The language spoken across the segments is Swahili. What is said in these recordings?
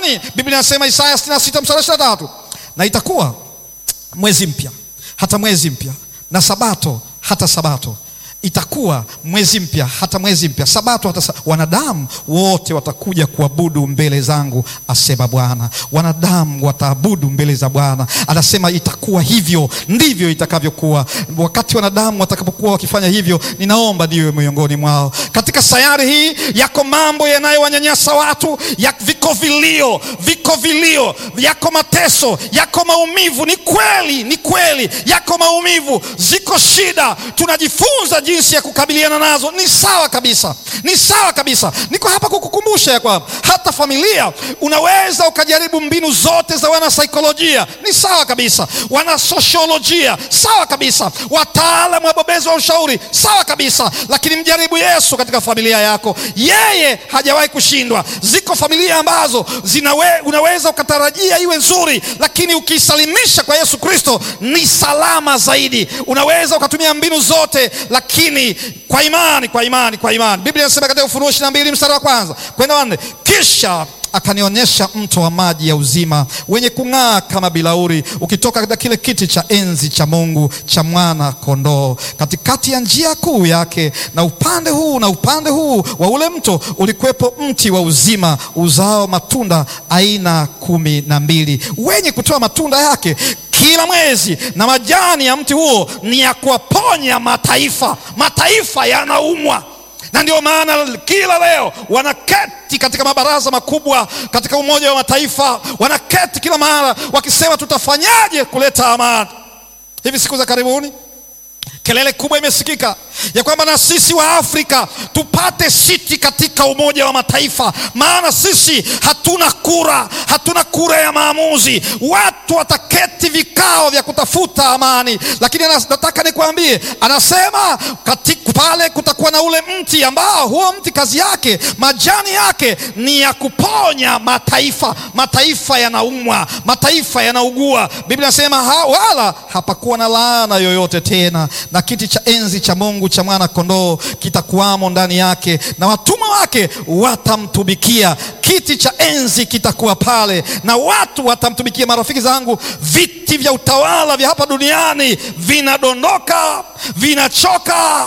gani? Biblia inasema Isaya 66 mstari 23, na itakuwa mwezi mpya hata mwezi mpya na sabato hata sabato itakuwa mwezi mpya hata mwezi mpya, sabato hata sa... wanadamu wote watakuja kuabudu mbele zangu, asema Bwana. Wanadamu wataabudu mbele za Bwana, anasema itakuwa hivyo, ndivyo itakavyokuwa. Wakati wanadamu watakapokuwa wakifanya hivyo, ninaomba niwe miongoni mwao. Katika sayari hii yako mambo yanayowanyanyasa watu ya, viko vilio, viko vilio, yako mateso, yako maumivu. Ni kweli, ni kweli, yako maumivu, ziko shida, tunajifunza jinsi ya kukabiliana nazo. Ni sawa kabisa, ni sawa kabisa. Niko hapa kukukumbusha ya kwamba hata familia unaweza ukajaribu mbinu zote za wanasaikolojia, ni sawa kabisa, wanasosiolojia, sawa kabisa, wataalamu wabobezi wa ushauri, sawa kabisa, lakini mjaribu Yesu katika familia yako. Yeye hajawahi kushindwa. Ziko familia ambazo zinawe, unaweza ukatarajia iwe nzuri, lakini ukiisalimisha kwa Yesu Kristo ni salama zaidi. Unaweza ukatumia mbinu zote lakini kwa imani, kwa imani, kwa imani. Biblia inasema katika Ufunuo ishirini na mbili mstari wa kwanza kwenda wanne, kisha akanionyesha mto wa maji ya uzima wenye kung'aa kama bilauri ukitoka katika kile kiti cha enzi cha Mungu cha mwana kondoo, katikati ya njia kuu yake, na upande huu na upande huu wa ule mto ulikuwepo mti wa uzima uzao matunda aina kumi na mbili wenye kutoa matunda yake kila mwezi, na majani ya mti huo ni ya kuwaponya mataifa. Mataifa yanaumwa, na ndio maana kila leo wanaketi katika mabaraza makubwa katika Umoja wa Mataifa, wanaketi kila mara wakisema tutafanyaje kuleta amani. Hivi siku za karibuni kelele kubwa imesikika ya kwamba na sisi wa Afrika tupate siti katika Umoja wa Mataifa, maana sisi hatuna kura, hatuna kura ya maamuzi. Watu wataketi vikao vya kutafuta amani, lakini nataka nikwambie, anasema katika pale kutakuwa na ule mti ambao huo mti kazi yake majani yake ni ya kuponya mataifa. Mataifa yanaumwa, mataifa yanaugua. Biblia inasema ha, wala hapakuwa na laana yoyote tena na kiti cha enzi cha Mungu cha mwana kondoo kitakuwamo ndani yake, na watumwa wake watamtumikia. Kiti cha enzi kitakuwa pale na watu watamtumikia. Marafiki zangu, viti vya utawala vya hapa duniani vinadondoka, vinachoka.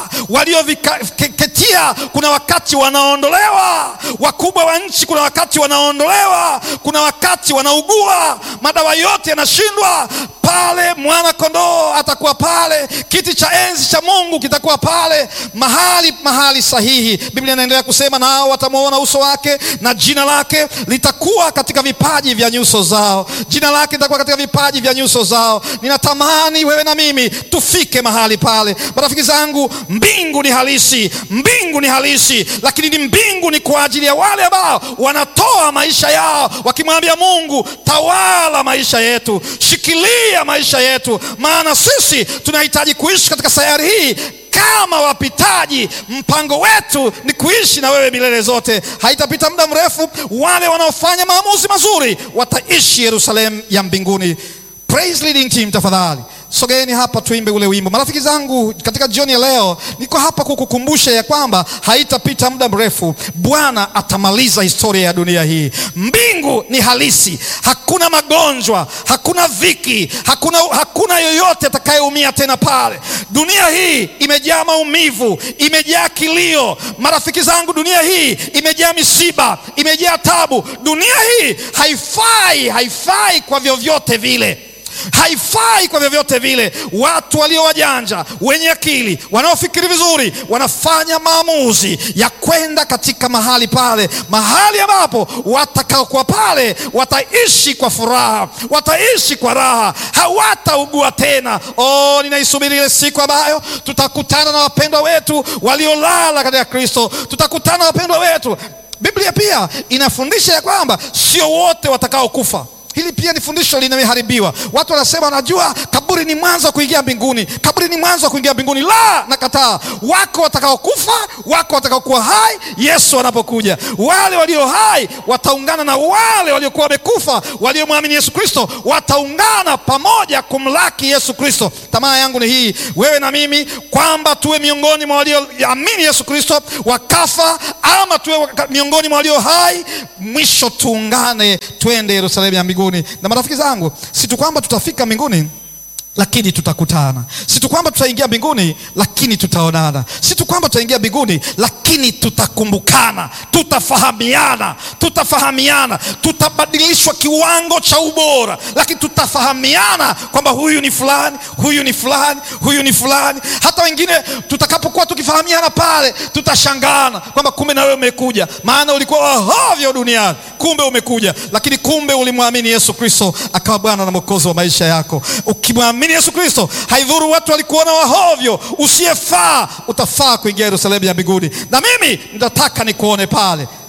Walioviketia kuna wakati wanaondolewa, wakubwa wa nchi kuna wakati wanaondolewa, kuna wakati wanaugua, madawa yote yanashindwa. Pale mwana kondoo atakuwa pale, kiti cha enzi cha Mungu kitakuwa pale, mahali mahali sahihi. Biblia inaendelea kusema, nao watamwona uso wake na jina lake litakuwa katika vipaji vya nyuso zao. Jina lake litakuwa katika vipaji vya nyuso zao. Ninatamani wewe na mimi tufike mahali pale. Marafiki zangu, mbingu ni halisi, mbingu ni halisi, lakini ni mbingu ni kwa ajili ya wale ambao wanatoa maisha yao wakimwambia Mungu, tawala maisha yetu, shikilia maisha yetu, maana sisi tunahitaji kuishi katika sayari hii kama wapitaji. Mpango wetu ni kuishi na wewe milele zote. Haitapita muda mrefu, wale wanaofanya maamuzi mazuri wataishi Yerusalemu ya mbinguni. Praise leading team, tafadhali sogeeni hapa tuimbe ule wimbo. Marafiki zangu, katika jioni ya leo niko hapa kukukumbusha ya kwamba haitapita muda mrefu, Bwana atamaliza historia ya dunia hii. Mbingu ni halisi, hakuna magonjwa, hakuna dhiki, hakuna, hakuna yoyote atakayeumia tena pale. Dunia hii imejaa maumivu, imejaa kilio. Marafiki zangu, dunia hii imejaa misiba, imejaa tabu. Dunia hii haifai, haifai kwa vyovyote vile haifai kwa vyovyote vile. Watu walio wajanja, wenye akili, wanaofikiri vizuri, wanafanya maamuzi ya kwenda katika mahali pale, mahali ambapo watakaokuwa pale wataishi kwa furaha, wataishi kwa raha, hawataugua tena. Oh, ninaisubiri ile siku ambayo tutakutana na wapendwa wetu waliolala katika Kristo, tutakutana na wapendwa wetu. Biblia pia inafundisha ya kwamba sio wote watakaokufa Hili pia ni fundisho limeharibiwa. Watu wanasema wanajua kaburi ni mwanzo wa kuingia mbinguni, kaburi ni mwanzo wa kuingia mbinguni. La, nakataa. Wako watakaokufa, wako watakaokuwa hai Yesu anapokuja. Wale walio hai wataungana na wale waliokuwa wamekufa, waliomwamini Yesu Kristo wataungana pamoja kumlaki Yesu Kristo. Tamaa yangu ni hii, wewe na mimi, kwamba tuwe miongoni mwa walioamini Yesu Kristo wakafa, ama tuwe miongoni mwa walio hai, mwisho tuungane, twende Yerusalemu ya mbinguni. Na marafiki zangu, si tu kwamba tutafika mbinguni lakini tutakutana. Si tu kwamba tutaingia mbinguni, lakini tutaonana. Si tu kwamba tutaingia mbinguni, lakini tutakumbukana, tutafahamiana, tutafahamiana, tutabadilishwa kiwango cha ubora, lakini tutafahamiana kwamba huyu ni fulani, huyu ni fulani, huyu ni fulani. Hata wengine tutakapokuwa tukifahamiana pale, tutashangana kwamba kumbe na wewe umekuja, maana ulikuwa wahovyo duniani, kumbe umekuja, lakini kumbe ulimwamini Yesu Kristo akawa Bwana na Mwokozi wa maisha yako. Ukimwamini Yesu Kristo, haidhuru watu walikuona wahovyo, usiyefaa, utafaa kuingia Yerusalemu ya mbinguni. Na mimi nitataka nikuone pale.